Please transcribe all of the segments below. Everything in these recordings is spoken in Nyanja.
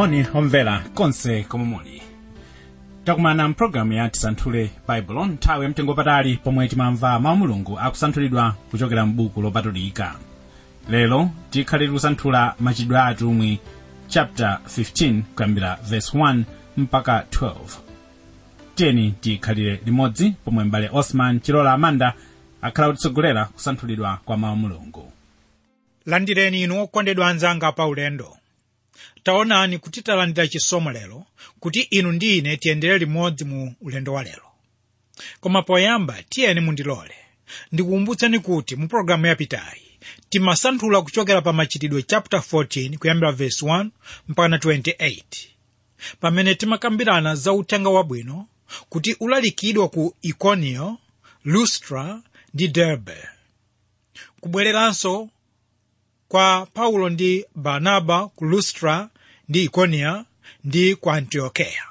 moni omvera konse komwe muli takumana mpulogalamu ya tisanthule baibulo nthawi yamtengo patali pomwe timamva mawu mulungu akusanthulidwa kuchokera m'buku lopatulika lero tikhalire kusanthula machitidwe a atumwi chapter 15 kuyambira verse 1 mpaka 12 tiyeni tikhalire limodzi pomwe mbale osman chilola amanda akhala kutitsogolera kusanthulidwa kwa mawu mulungu landireni inu okondedwa anzanga pa ulendo taonani kuti talandira chisomo lero kuti inu ndi ine tiyendere limodzi mu ulendo wa lero koma poyamba tiyeni mundilole ndikukumbutseni kuti mu pologalamu yapitayi timasanthula kuchokera pa machitidwe chapter 14 kuyambira verse 1 mpaka 28 pamene timakambirana za uthenga wabwino kuti ulalikidwa ku ikonio lustra ndi derbe kubwereranso kwa paulo ndi barnaba ku lustra ndi ikonia ndi ku antiokeya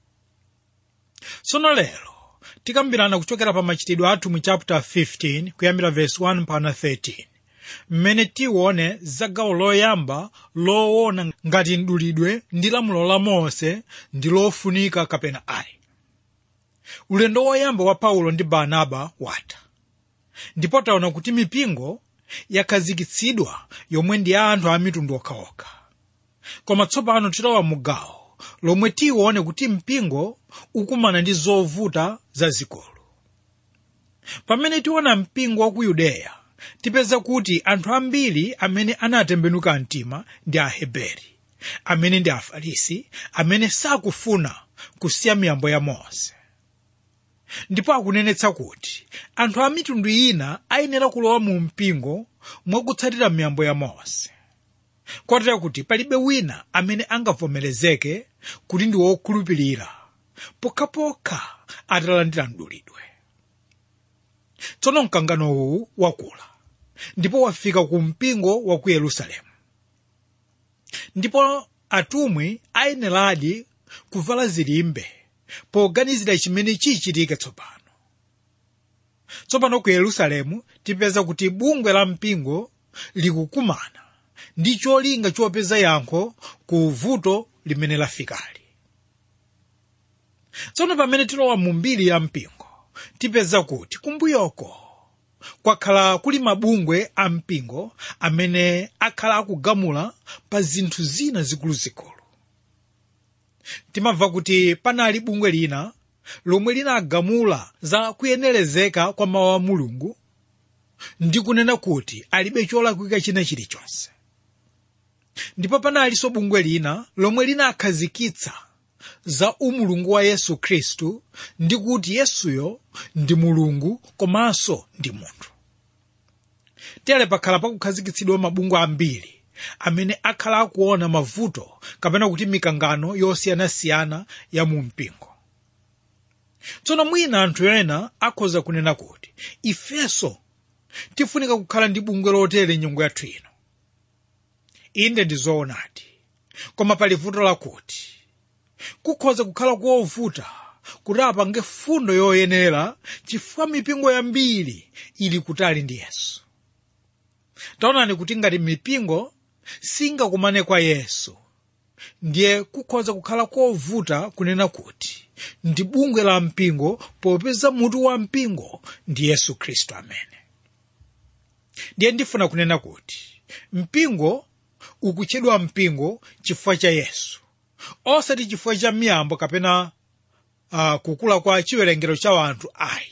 tsono lero tikambirana kuchokera pa machitidwe athu mu chapter 15 kuyambira verse 1 mpaka 13 mmene tione za gawo loyamba loona ngati mdulidwe ndi lamulo la mose ndi lofunika kapena ayi ulendo woyamba wa paulo ndi barnaba watha ndipo taona kuti mipingo yakhazikitsidwa yomwe ndi ya anthu a mitundu okhaokha koma tsopano tilowa mu gawo lomwe tione kuti mpingo ukumana ndi zovuta zazikulu pamene tiona mpingo wa ku yudeya tipeza kuti anthu ambiri amene anatembenuka mtima ndi aheberi amene ndi afarisi amene sakufuna kusiya miyambo ya mose ndipo akunenetsa kuti anthu a mitundu ina ayenera kulowa mu mpingo mwakutsatira miyambo ya mose kotera kuti palibe wina amene angavomerezeke kuti ndi wokhulupirira pokhapokha atalandira mdulidwe tsono mkangano uwu wakula ndipo wafika ku mpingo wa ku yerusalemu ndipo atumwi ayeneradi kuvala zilimbe poganizira chimene chichitike tsopano tsopano ku yerusalemu tipeza kuti bungwe la mpingo likukumana ndi cholinga chopeza yankho ku vuto limene lafikali tsono pamene tilowa mu mbiri ya mpingo tipeza kuti kumbuyoko kwakhala kuli mabungwe a mpingo amene akhala akugamula pa zinthu zina zikuluzikulu timamva kuti panali bungwe lina lomwe linagamula za kuyenerezeka kwa mawu a mulungu ndi kunena kuti alibe cholakwika china chilichonse ndipo panalinso bungwe lina lomwe linakhazikitsa za umulungu wa yesu khristu ndi kuti yesuyo ndi mulungu komanso ndi munthu tere pakhala pakukhazikitsidwa mabungwe ambiri amene akhala akuona mavuto kapena kuti mikangano yosiyanasiyana ya mu mpingo tsono mwina anthu ena akhoza kunena kuti ifenso tifunika kukhala ndi bungwe lotere nyengo yathu ino inde ndi zoonadi koma pali vuto lakuti kukhoza kukhala kovuta kuti apange fundo yoyenera chifukwa mipingo yambiri ili kutali ndi yesu taonani kuti ngati mipingo singakumane kwa yesu ndiye kukhoza kukhala kovuta kunena kuti ndi bungwe la mpingo popeza mutu wa mpingo ndi yesu khristu amene ndiye ndifuna kunena kuti mpingo ukutchedwa mpingo chifukwa cha yesu osati chifukwa cha miyambo kapena uh, kukula kwa chiwerengero cha anthu ayi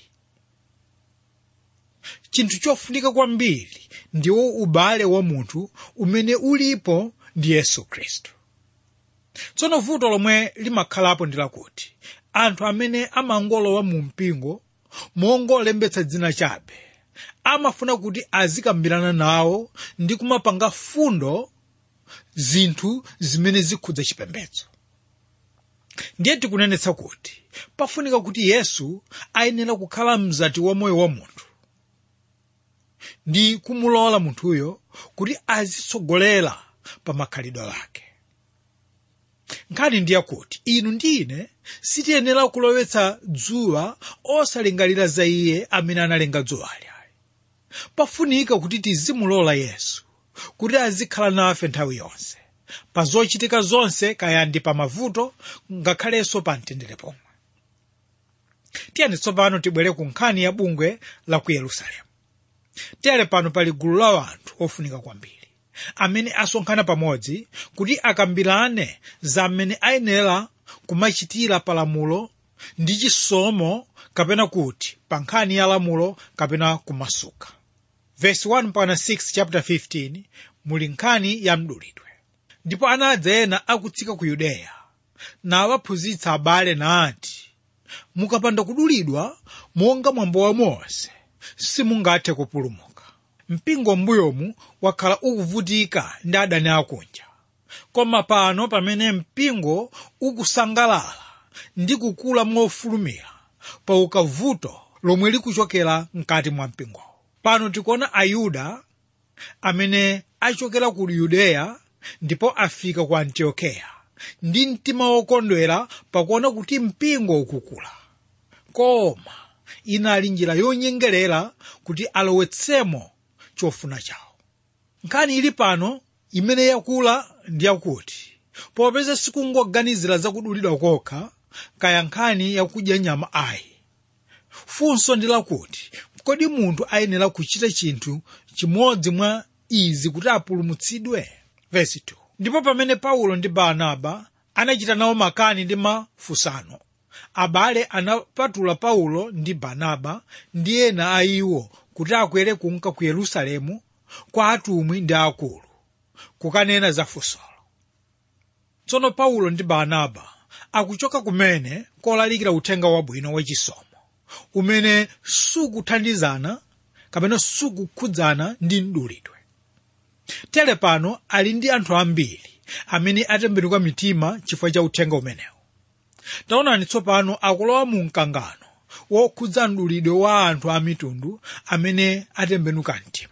chinthu chofunika kwambiri ndiwo ubale wa munthu umene ulipo ndi yesu khristu tsono vuto lomwe limakhalapo ndi lakuti anthu amene amangolowa mu mpingo mongolembetsa dzina chabe amafuna kuti azikambirana nawo ndi kumapanga fundo zinthu zimene zikhudza chipembedzo ndiye tikunenetsa kuti pafunika kuti yesu ayenera kukhala mzati wa moyo wa munthu ndi kumulola munthuyo kuti azitsogolera pa makhalidwe ake nkhani ndiye kuti inu ndi ine sitiyenera kulowetsa dzuwa osalingalira za iye amene analenga dzuwali pafunika kuti tizimulola yesu kuti azikhala nafe nthawi yonse pa zochitika zonse kaya ndi pa mavuto ngakhalenso pa mtendere pomwe tiyeni tsopano tibwere ku nkhani ya bungwe la ku yerusalemu tere pano pali gulu la anthu ofunika kwambiri amene asonkhana pamodzi kuti akambirane za mmene ayenera kumachitira palamulo ndi chisomo kapena kuti pa nkhani ya lamulo kapena kumasuka verse 1 mpaka 6 chapter 15 muli nkhani ya mdulidwe ndipo anadza ena akutsika ku yudeya nawaphunzitsa abale nati mukapanda kudulidwa monga mwambo wa mose simungathe kupulumuka mpingo m'mbuyomu wakhala ukuvutika ndi adani akunja koma pano pamene mpingo ukusangalala ndi kukula mofulumira pa ukavuto lomwe likuchokera mkati mwa mpingowo pano tikuona ayuda amene achokera ku yudeya ndipo afika ku antiokeya ndi mtima wokondwera pakuona kuti mpingo ukukula koma inali njira yonyengerera kuti alowetsemo chofuna chawo nkhani ili pano imene yakula ndi yakuti popeza sikungoganizira zakudulidwa kokha kaya nkhani yakudya nyama ayi funso ndi lakuti kodi munthu ayenera kuchita chinthu chimodzi mwa izi kuti apulumutsidwe Verse 2. ndipo pamene paulo ndi barnaba anachita nawo makani ndi mafunsano abale anapatula paulo ndi barnaba ndi ena a iwo kuti akwere kunka ku yerusalemu kwa atumwi ndi akulu kukanena za funsolo tsono paulo ndi barnaba akuchoka kumene kolalikira uthenga wabwino wachisomo umene sukuthandizana kapena sukukhudzana ndi mdulidwe tere pano ali ndi anthu ambiri amene atembenuka mitima chifukwa cha uthenga umenewu taonani tsopano akulowa mu mkangano wokhudza mdulidwe wa anthu a mitundu amene atembenuka mtima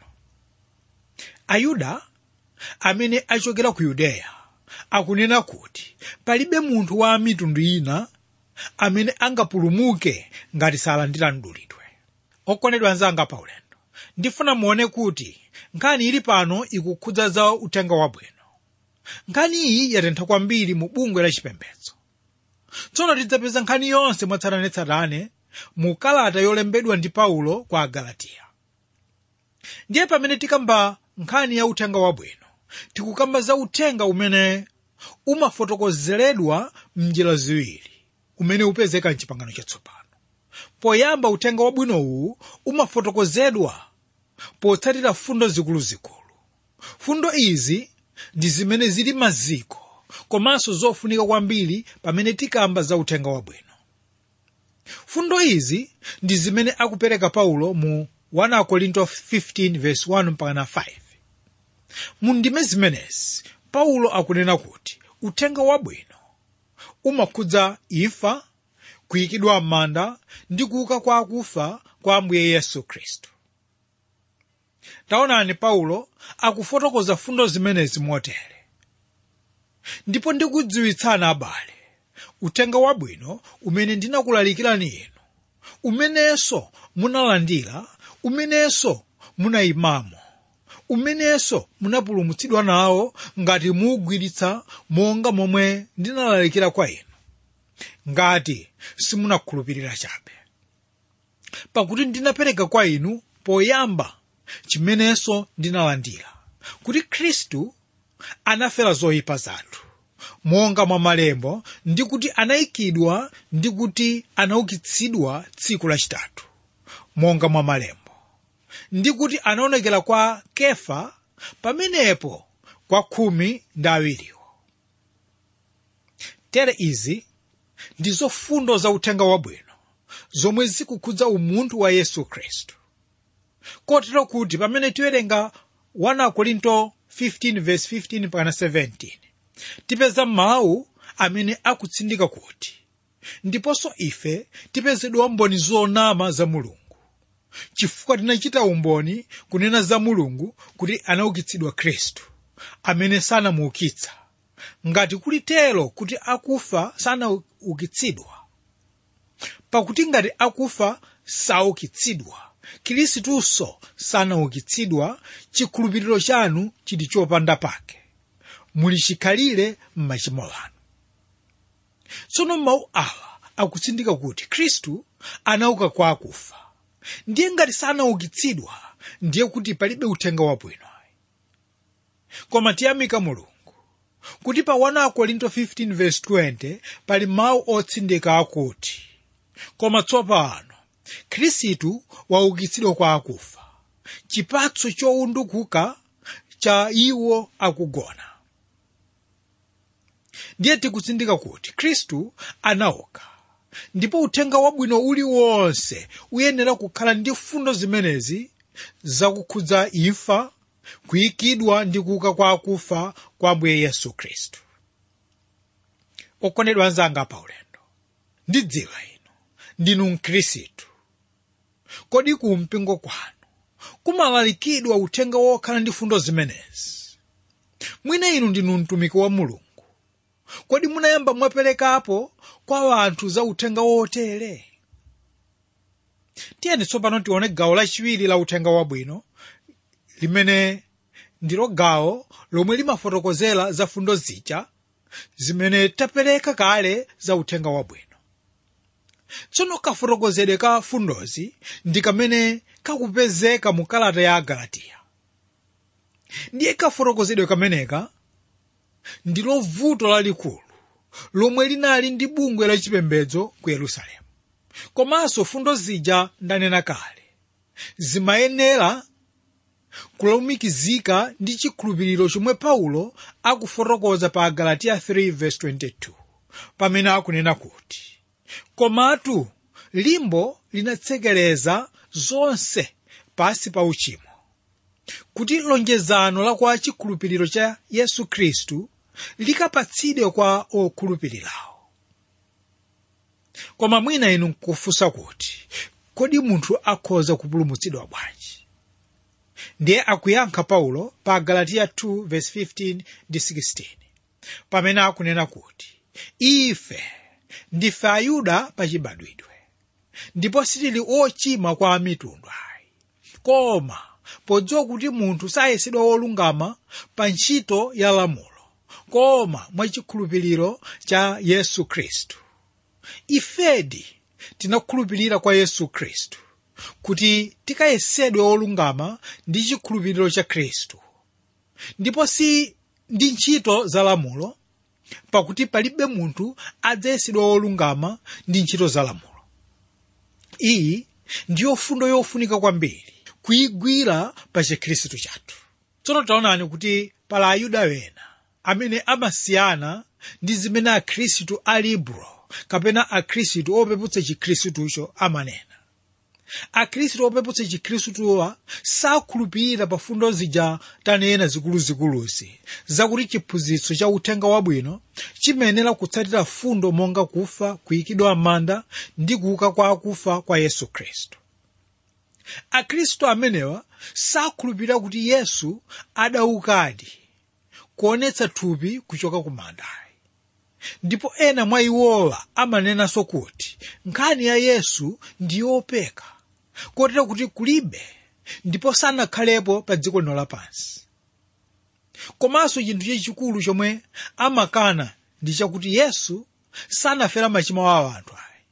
ayuda amene achokera ku yudeya akunena kuti palibe munthu wa mitundu ina amene angapulumuke ngati salandira mdulidwe okondedwa anzanga paulendo ndifuna muone kuti nkhani ili pano ikukhudza za uthenga wabwino nkhani iyi yatentha kwambiri mu bungwe la chipembedzo tsono tidzapeza nkhani yonse mwatsatanetsatane mu kalata yolembedwa ndi paulo kwa agalatiya ndiye pamene tikamba nkhani ya uthenga wabwino tikukamba za uthenga umene umafotokozeredwa mnjira ziwiri umene upezeka mchipangano chatsopano poyamba uthenga wabwinowu umafotokozedwa potsatira fundo zikuluzikulu fundo izi ndi zimene zili maziko komanso zofunika kwambiri pamene tikamba za uthenga wabwino fundo izi ndi zimene akupereka paulo mu 1 korinto 15:1-5 mu ndime zimenezi paulo akunena kuti uthenga wabwino umakhudza imfa kuyikidwa m'manda ndi kuuka kwa akufa kwa ambuye yesu khristu taonani paulo akufotokoza fundo zimenezi motere ndipo ndikudziwitsani abale uthenga wabwino umene ndinakulalikirani inu umenenso munalandira umenenso munayimamo umenenso munapulumutsidwa nawo ngati muugwiritsa monga momwe ndinalalikira kwa inu ngati simunakhulupirira chabe pakuti ndinapereka kwa inu poyamba chimenenso ndinalandira kuti khristu anafera zoyipa zathu monga mwa malembo ndi kuti anayikidwa ndi kuti anaukitsidwa tsiku lachitatu monga mwa malembo ndi kuti anaonekera kwa kefa pamenepo kwa khumi ndi awiriwo tere izi ndizo fundo za uthenga wabwino zomwe zikukhudza umunthu wa yesu khristu kotero kuti pamene tiwerenga 1 korinto 15:15-17 tipeza mawu amene akutsindika kuti ndiponso ife tipezedwa mboni zonama za mulungu chifukwa tinachita umboni kunena za mulungu kuti anaukitsidwa khristu amene sanamuukitsa ngati kulitero kuti akufa sanaukitsidwa pakuti ngati akufa saukitsidwa khristuso sanaukitsidwa chikhulupiriro chanu chili chopanda pake muli chikhalire m'machimo anu tsono mawu awa akutsindika kuti khristu anauka kwa akufa ndiye ngati sanaukitsidwa ndiye kuti palibe uthenga wabwino koma tiyamika mulungu kuti pa 1 korinto 15:20 pali mawu otsindika akuti koma tsopano khristu waukitsidwa kwa akufa chipatso chowundukuka cha iwo akugona ndiye tikutsindika kuti khristu anauka ndipo uthenga wabwino uliwonse uyenera kukhala ndi fundo zimenezi zakukhudza imfa kuyikidwa ndi kuuka kwa akufa kwa ambuye yesu khristu okondedwa anzanga pa ulendo ndidziwa inu ndinu mkhristu kodi ku mpingo kwanu kumalalikidwa uthenga wokhala ndi fundo zimenezi mwina inu ndinu mtumiki wa mulungu kodi munayamba mwaperekapo kwa anthu za uthenga wotere tiyeni tsopano tione gawo lachiwiri la uthenga wabwino limene ndilo gawo lomwe limafotokozera za fundo zija zimene tapereka kale za uthenga wabwino tsono kafotokozedwe ka fundozi ndi kamene kakupezeka mu kalata ya agalatiya ndiye kafotokozedwe kameneka ndilo vuto lalikulu lomwe linali ndi bungwe lachipembedzo ku yerusalemu komanso fundo zija ndanena kale zimayenera kulumikizika ndi chikhulupiriro chomwe paulo akufotokoza pa agalatiya 3:22 pamene akunena kuti komatu limbo linatsekereza zonse pasi pa uchimo kuti lonjezano la kwa chikhulupiriro cha yesu khristu likapatsidwe kwa okhulupirirawo koma mwina inu nkufunsa kuti kodi munthu akhoza kupulumutsidwa bwanji ndiye akuyankha paulo pa galatiya 2:15 ndi 16 pamene akunena kuti ife ndife ayuda pachibadwidwe ndipo sitili ochimwa kwa amitundu ayi koma podziwa kuti munthu sayesedwa wolungama pa ntchito ya lamulo koma mwachikhulupiriro cha yesu khristu ifedi tinakhulupirira kwa yesu khristu kuti tikayesedwe wolungama ndi chikhulupiriro cha khristu ndipo si ndi ntchito za lamulo pakuti palibe munthu adzayesedwa wolungama ndi ntchito za lamulo iyi ndiyo fundo yofunika kwambiri kuyigwira pa chikhristu chathu tsono taonani kuti pala ayuda wena amene amasiyana ndi zimene akhristu a libro kapena akhristu opeputsa chikhristucho amanena akhristu opeputsa chikhristuwa sakhulupirira pa fundo zija tanena zikuluzikuluzi zakuti chiphunzitso cha uthenga wabwino chimayenera kutsatira fundo monga kufa kuyikidwa m'manda ndi kuuka kwa akufa kwa yesu khristu akhristu amenewa sakhulupirira kuti yesu adaukadi kuonetsa thupi kuchoka ku mandayi ndipo ena mwa iwowa amanenanso kuti nkhani ya yesu ndi yopeka kotero kuti kulibe ndipo sanakhalepo pa dziko lino lapansi komanso chinthu chachikulu chomwe amakana ndi chakuti yesu sanafera machimo a anthu ayi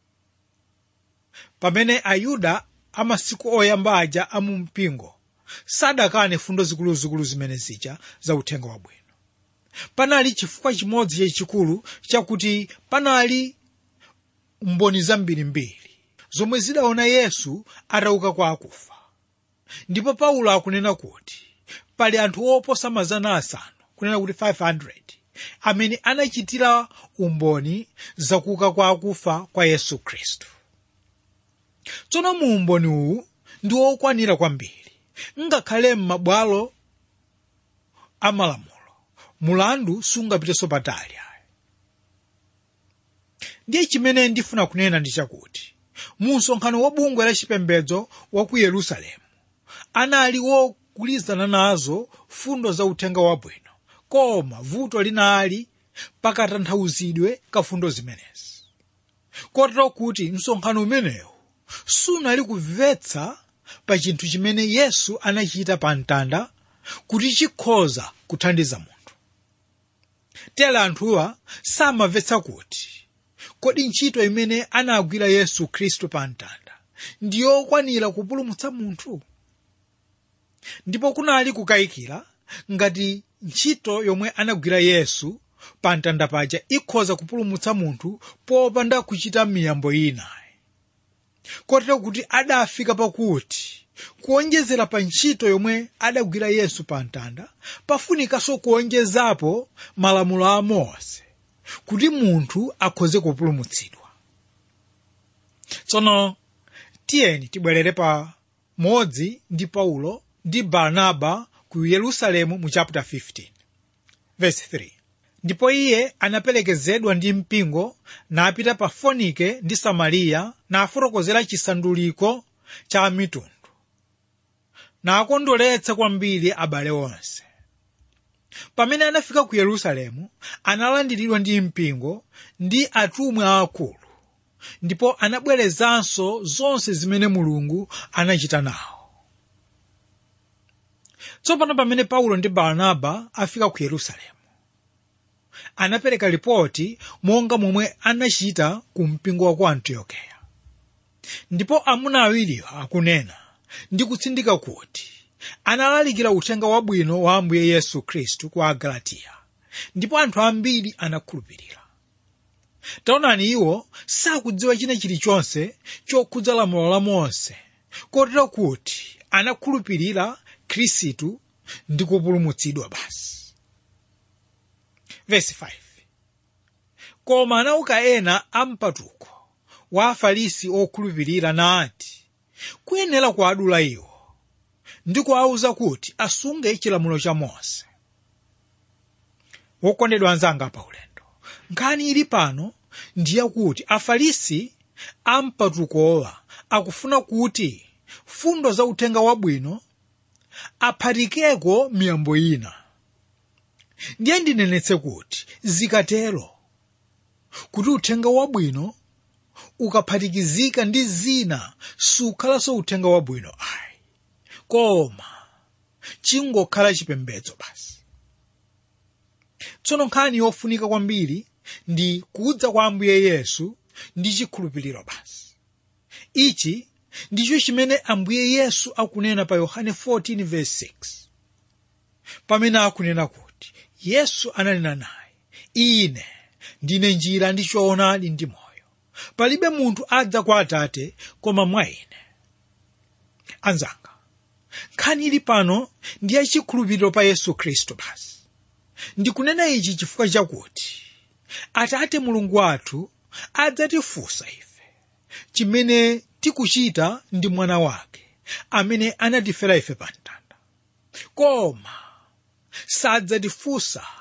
pamene ayuda amasiku oyamba aja amumpingo sadakane fundo zikuluzikulu zimene zija za uthenga wabwino panali chifukwa chimodzi chachikulu chakuti panali mboni zambirimbiri zomwe zidaona yesu atauka kwa akufa ndipo paulo akunena kuti pali anthu oposa mazana asanu kunena kuti 500 amene anachitira umboni zakuuka kwa akufa kwa yesu khristu tsono mu umboni uwu ndi wokwanira kwambiri ngakhale m'mabwalo amalamulo mulandu sungapitenso patali ayi ndiye chimene ndifuna kunena ndi chakuti mu msonkhano wa bungwe la chipembedzo wa ku yerusalemu anali wogwirizana nazo fundo za uthenga wabwino koma vuto linali pakatanthauzidwe ka fundo zimenezi kotero kuti msonkhano umenewu sunali kumvetsa pa chinthu chimene yesu anachita pa mtanda kuti chikhoza kuthandiza munthu tere anthuwa samamvetsa kuti kodi ntchito imene anagwira yesu khristu pa mtanda ndiyokwanira kupulumutsa munthu ndipo kunali kukayikira ngati ntchito yomwe anagwira yesu pa mtanda paja ikhoza kupulumutsa munthu popanda kuchita miyambo ina kotero kuti adafika pakuti kuonjezera pa ntchito yomwe adagwira yesu pa mtanda pafunikanso kuonjezapo malamulo a mose kuti munthu akhoze kupulumutsidwa tsono tiyeni tibwerere pa modzi ndi paulo ndi barnaba ku yerusalemu mu chapter 15 verse 3 ndipo iye anaperekezedwa ndi mpingo napita pa fonike ndi samariya nafotokozera chisanduliko cha mitundu nakondoletsa kwambiri abale onse pamene anafika ku yerusalemu analandiridwa ndi mpingo ndi atumwi aakulu ndipo anabwerezanso zonse zimene mulungu anachita nawo tsopano pamene paulo ndi barnaba afika ku yerusalemu anapereka ripoti monga momwe anachita ku mpingo wa ku antiokeya ndipo amuna awiriwo akunena ndi kutsindika kuti analalikira uthenga wabwino wa ambuye yesu khristu ku agalatiya ndipo anthu ambiri anakhulupirira taonani iwo sakudziwa china chilichonse chokhudza lamulo la mose kotero kuti anakhulupirira khristu ndi kupulumutsidwa basi Verse 5. koma anauka ena ampatuko wa afarisi okhulupirira nati kuyenera kuadula iwo ndi kuawuza kuti asunge chilamulo cha mose wokondedwa anzanga pa ulendo nkhani ili pano ndiye kuti afarisi ampatukowa akufuna kuti fundo za uthenga wabwino aphatikeko miyambo ina ndiye ndinenetse kuti zikatero kuti uthenga wabwino ukaphatikizika ndi zina sukhalanso uthenga wabwino ayi koma chingokhala chipembedzo basi tsono nkhani yofunika kwambiri ndi kudza kwa ambuye yesu ndi chikhulupiriro basi ichi ndicho chimene ambuye yesu akunena pa yohane 14:6 pamene akunena kuti yesu ananena naye ine ndine njira ndi choonadi ndi moyo palibe munthu adza kwa atate koma mwa ine anzanga nkhani ili pano ndi yachikhulupiriro pa yesu khristu basi ndikunena ichi chifukwa chakuti atate mulungu wathu adzatifunsa ife chimene tikuchita ndi mwana wake amene anatifera ife pa mtanda koma sadzatifunsa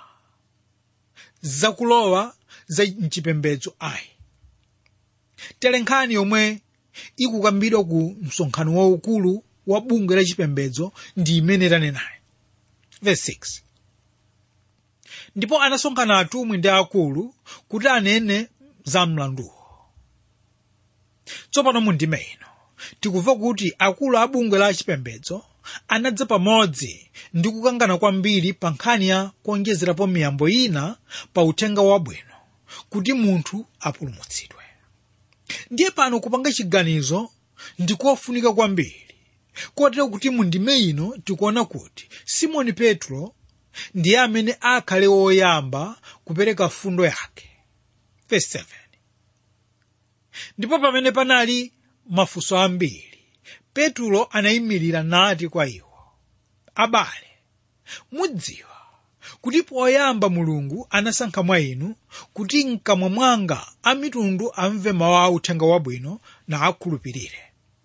zakulowa za mchipembedzo ayi tere nkhani yomwe ikukambidwa ku msonkhano waukulu wa bungwe la chipembedzo ndi imene tanenayi verse 6 ndipo anasonkhana atumwi ndi akulu kuti anene za mlanduwo tsopano mu ndime ino tikumva kuti akulu a bungwe la chipembedzo anadza pamodzi ndi kukangana kwambiri pa nkhani ya kuonjezerapo miyambo ina pa uthenga wabwino kuti munthu apulumutsidwe ndiye pano kupanga chiganizo ndikofunika kwambiri kotero kuti mu ndime ino tikuona kuti simoni petro ndiye amene akhale woyamba kupereka fundo yake Verse 7. ndipo pamene panali mafunso ambiri petulo anayimirira nati kwa iwo abale mudziwa kuti poyamba mulungu anasankha mwa inu kuti mkamwa mwanga a mitundu amve mawu a uthenga wabwino na akhulupirire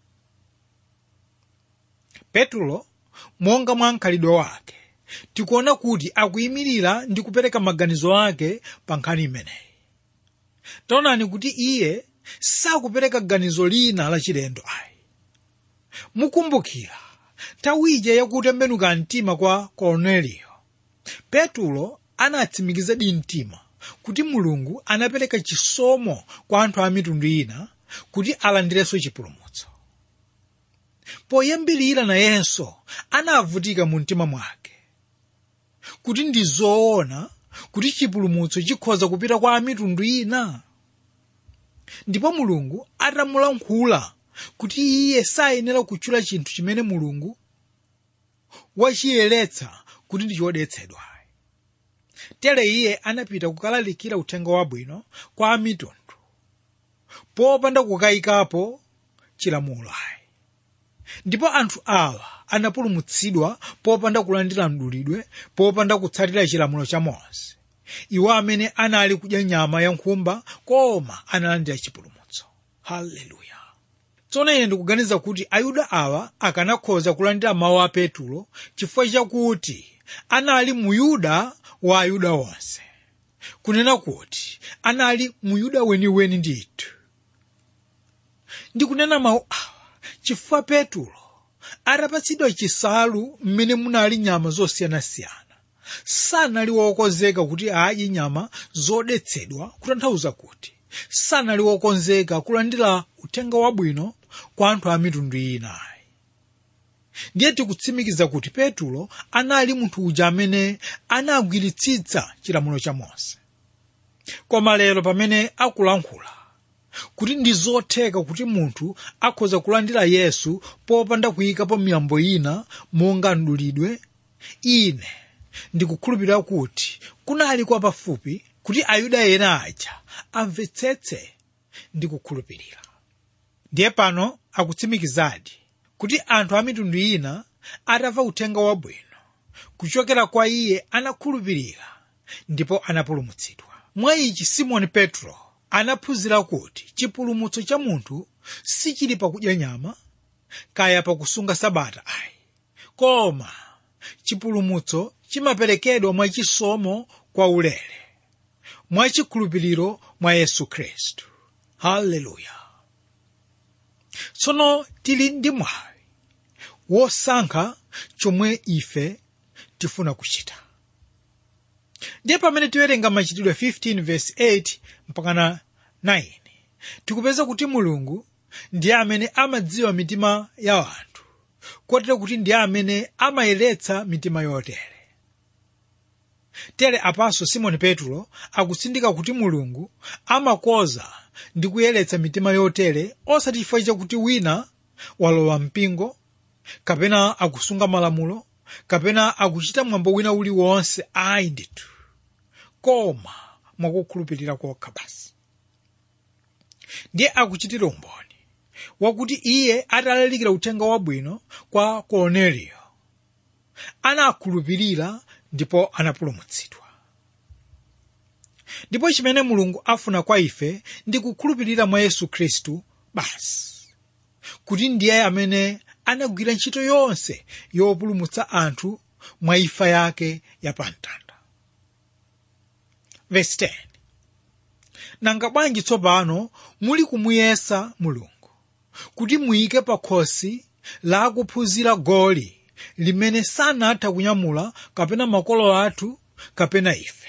petulo monga mwa mkhalidwe wake tikuona kuti akuyimirira ndi kupereka maganizo ake pa nkhani imeneyi taonani kuti iye sakupereka ganizo lina lachilendo ayi mukumbukira nthawi ija yakutembenuka mtima kwa korneliyo petulo anatsimikizadi mtima kuti mulungu anapereka chisomo kwa anthu a mitundu ina kuti alandirenso chipulumutso poyambirira nayenso anavutika mu mtima mwake kuti ndi zoona kuti chipulumutso chikhoza kupita kwa amitundu ina ndipo mulungu atamulankhula kuti iye sayenera kutchula chinthu chimene mulungu wachiyeretsa kuti ndi chodetsedwa tere iye anapita kukalalikira uthenga wabwino kwa amitundu popanda kukayikapo chilamulo ayi ndipo anthu awa anapulumutsidwa popanda kulandira mdulidwe popanda kutsatira chilamulo cha mose iwo amene anali kudya nyama ya nkhumba koma analandira chipulumutso haleluya tsono ine ndikuganiza kuti ayuda awa akanakhoza kulandira mawu a petulo chifukwa chakuti anali muyuda wa ayuda onse kunena kuti anali muyuda weniweni ndithu ndikunena mawu awa chifukwa petulo atapatsidwa chisalu mmene munali nyama zosiyanasiyana sanali wokonzeka kuti adye nyama zodetsedwa kutanthauza kuti sanali wokonzeka kulandira uthenga wabwino kwa anthu a mitundu inayi ndiye tikutsimikiza kuti petulo anali munthu uja amene anagwiritsitsa chilamulo cha mose koma lero pamene akulankhula kuti ndi zotheka kuti munthu akhoza kulandira yesu popanda kuyikapo miyambo ina monga mdulidwe ine ndikukhulupirira kuti kunali kwa pafupi kuti ayuda ena aja amvetsetse ndi kukhulupirira ndiye pano akutsimikizadi kuti anthu a mitundu ina atamva uthenga wabwino kuchokera kwa iye anakhulupirira ndipo anapulumutsidwa mwa ichi simoni petro anaphunzira kuti chipulumutso cha munthu sichili pakudya nyama kaya pakusunga sabata ayi koma chipulumutso chimaperekedwa mwachisomo kwa ulere mwachikhulupiriro mwa yesu khristu haleluya tsono tili ndi mwayi wosankha chomwe ife tifuna kuchita ndiye pamene tiwerenga machitidwe 15 verse 8 mpakana 9 tikupeza kuti mulungu ndiye amene amadziwa mitima ya anthu kotero kuti ndiye amene amayeretsa mitima yotere tere apanso simoni petro akutsindika kuti mulungu amakoza ndi kuyeretsa mitima yotere osati chifukwa chakuti wina walowa mpingo kapena akusunga malamulo kapena akuchita mwambo wina uliwonse ayi ndithu koma mwakukhulupirira kokha basi ndiye akuchitira umboni wakuti iye atalalikira uthenga wabwino kwa korneliyo anakhulupirira ndipo anapulumutsidwa ndipo chimene mulungu afuna kwa ife ndi kukhulupirira mwa yesu khristu basi kuti ndiye amene anagwira ntchito yonse yopulumutsa anthu mwa imfa yake yapamtanda verse 10 nanga bwanji tsopano muli kumuyesa mulungu kuti muyike pa khosi la kuphunzira goli limene sanatha kunyamula kapena makolo athu kapena ife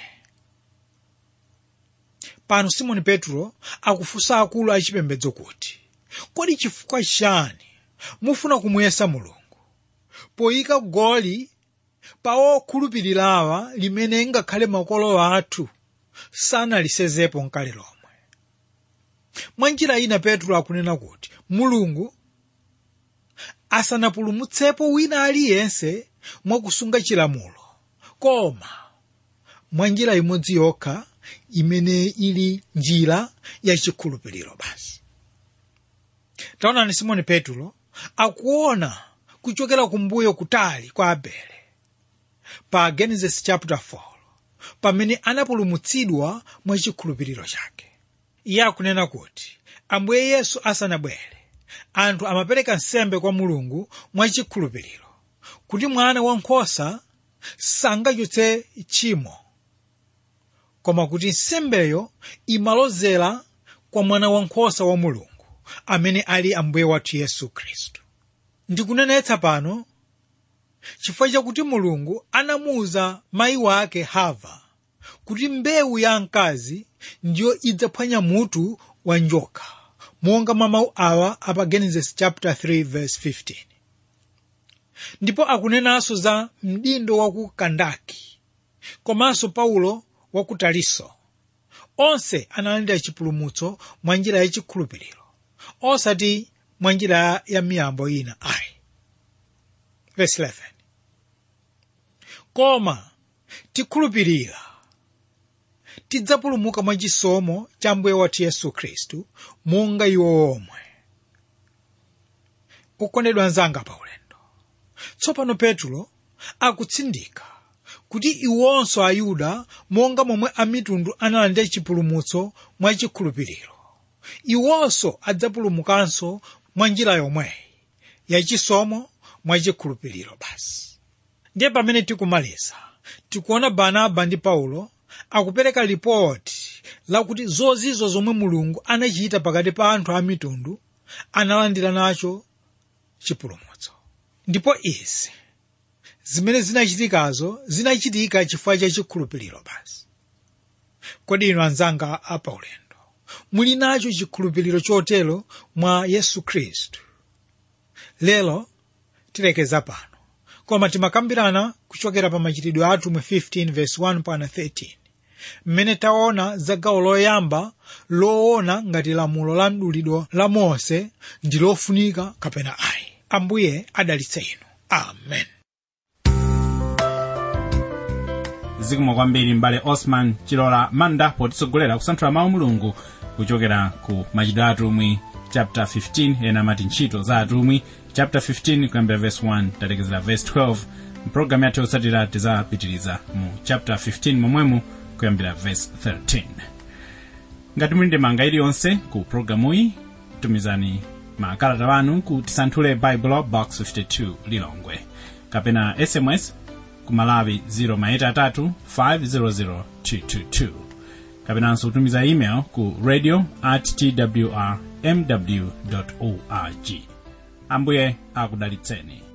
pano simoni petro akufunsa akulu achipembedzo kuti kodi chifukwa chani mufuna kumuyesa mulungu poyika goli pa okhulupirirawa limene ngakhale makolo athu sanalisezepo nkale lomwe mwa njira ina petro akunena kuti mulungu asanapulumutsepo wina aliyense mwakusunga chilamulo koma mwa njira imodzi yokha imene ili njira yachikhulupiriro basi taonani simoni petro akuona kuchokera kumbuyo kutali kwa abele pa genesis chapter 4 pamene anapulumutsidwa mwa chikhulupiriro chake iye akunena kuti ambuye yesu asanabwere anthu amapereka nsembe kwa mulungu mwa chikhulupiriro kuti mwana wankhosa sangachotse tchimo koma kuti nsembeyo imalozera kwa mwana wankhosa wa mulungu amene ali ambuye wathu yesu khristu ndikunenetsa pano chifukwa chakuti mulungu anamuwuza mayi wake hava kuti mbewu ya mkazi ndiyo idzaphwanya mutu wa njoka monga mwa mawu awa apa genesis chapter 3 verse 15 ndipo akunenanso za mdindo wa ku kandaki komanso paulo wa ku taliso onse analandira chipulumutso mwa njira yachikhulupiriro osati mwa njira ya miyambo ina ayi verse 11 koma tikhulupirira tidzapulumuka mwa chisomo cha mbuye wathu yesu khristu monga iwo omwe okondedwa anzanga pa ulendo tsopano petulo akutsindika kuti iwonso ayuda monga momwe amitundu analandira chipulumutso mwa chikhulupiriro iwonso adzapulumukanso mwa njira yomweyi yachisomo mwa chikhulupiriro basi ndiye pamene tikumaliza tikuona barnaba ndi paulo akupereka lipoti lakuti zozizo zomwe mulungu anachita pakati pa anthu a mitundu analandira nacho chipulumutso ndipo izi zimene zinachitikazo zinachitika chifukwa cha chikhulupiriro basi kodi inu anzanga apaulendo muli nacho chikhulupiriro chotero mwa yesu khristu lero tilekeza pano koma timakambirana kuchokera pa machitidwe athu mu 15 verse 1 pana 13 mmene taona za gawo loyamba loona ngati lamulo la mdulidwe la mose ndi lofunika kapena ayi ambuye adalitse inu amen zikomo kwambiri mbale osman chilola manda potitsogolera kusanthula mawu mulungu kuchokera ku machitidwe atumwi chapter 15 ena amati ntchito za atumwi chapter 15 kuyambira verse 1 talekezera verse 12 mpulogalamu yathu yotsatira tizapitiriza mu chapter 15 momwemo kuyambira verse 13 ngati muli ndi manga iliyonse ku pulogalamuyi tumizani makalata wanu ku tisanthule bible box 52 lilongwe kapena sms ku malawi 0 500 kapenanso kutumiza email ku radio at twr mw org ambuye akudalitseni